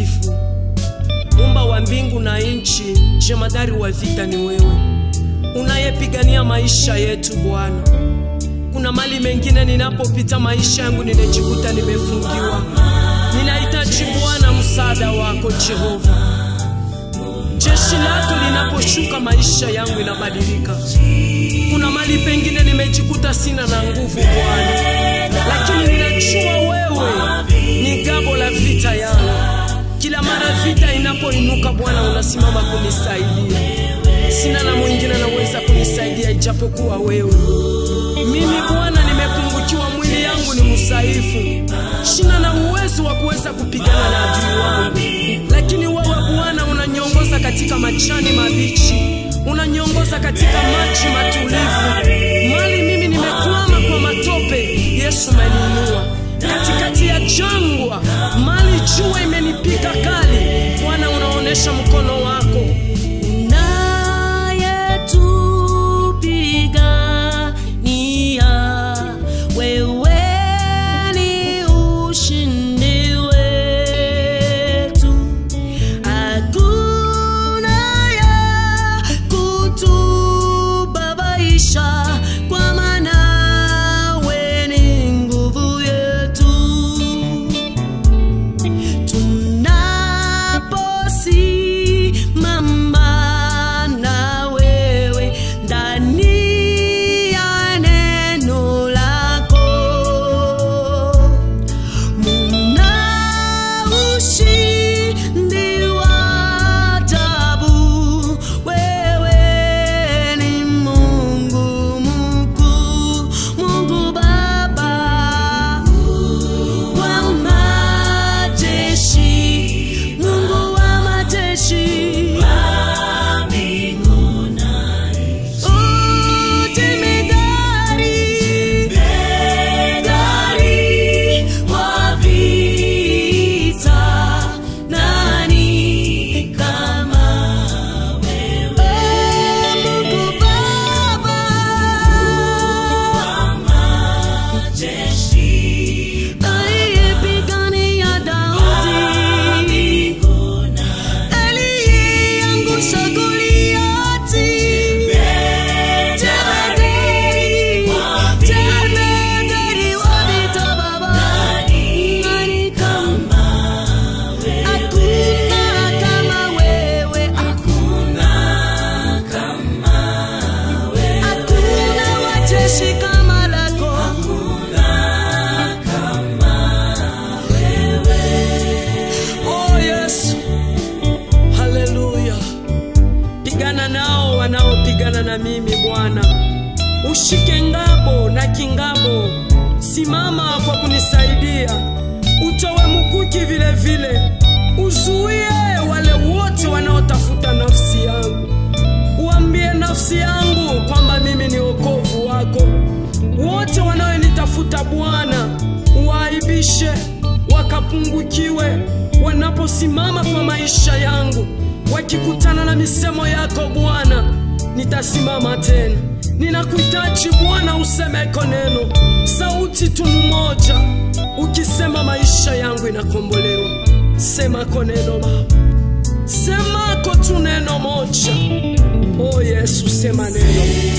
mtakatifu, Muumba wa mbingu na nchi, jemadari wa vita ni wewe, unayepigania maisha yetu Bwana. Kuna mali mengine ninapopita maisha yangu ninajikuta nimefungiwa. Ninahitaji Bwana msaada wako Jehova. Jeshi lako linaposhuka maisha yangu inabadilika. Kuna mali pengine nimejikuta sina na nguvu Bwana, lakini ninajua wewe ni gabo la vita yangu. Kila mara vita inapoinuka Bwana unasimama kunisaidia. Sina na mwingine anaweza kunisaidia ijapokuwa wewe. Mimi Bwana nimepungukiwa, mwili yangu ni msaifu, sina na uwezo wa kuweza kupigana na adui wangu, lakini wewe Bwana unaniongoza katika majani mabichi, unaniongoza katika maji matulivu. Mali mimi nimekwama kwa matope, Yesu umeniinua katikati ya jangwa, mali jua imenipiga kali, Bwana unaonesha mkono wako unayetupigania wewe ni ushindi wetu, hakuna ya kutubabaisha, kwa maana wewe ni nguvu yetu tunaposimama na wewe ndani ya neno lako, muna ushindi wa ajabu. Wewe ni Mungu mkuu, Mungu Baba wa majeshi, Mungu wa majeshi, Utimidari, Medari wa vita, nani kama wewe? Mungu Baba aliyepigania Daudi, aliyeangusha Goliati, Jemedari, jemedari wa vita Baba, nani kama hakuna kama wewe, hakuna wajeshi kama lako, Oh Yesu, haleluya! Pigana nao wanaopigana na mimi Bwana, ushike ngabo na kingabo, simama kwa kunisaidia, utowe mkuki vile vile, uzuie wale wote wanaotafuta nafsi yangu, uambie nafsi yangu kwamba mimi ni wokovu wako. Wote wanaonitafuta Bwana, uwaaibishe wakapungukiwe wanaposimama kwa maisha yangu, wakikutana na misemo yako Bwana, nitasimama tena. Ninakuhitaji Bwana, usemeko neno, sauti tu mmoja, ukisema maisha yangu inakombolewa. Semako neno Baba, semako tu neno moja. O Yesu, sema neno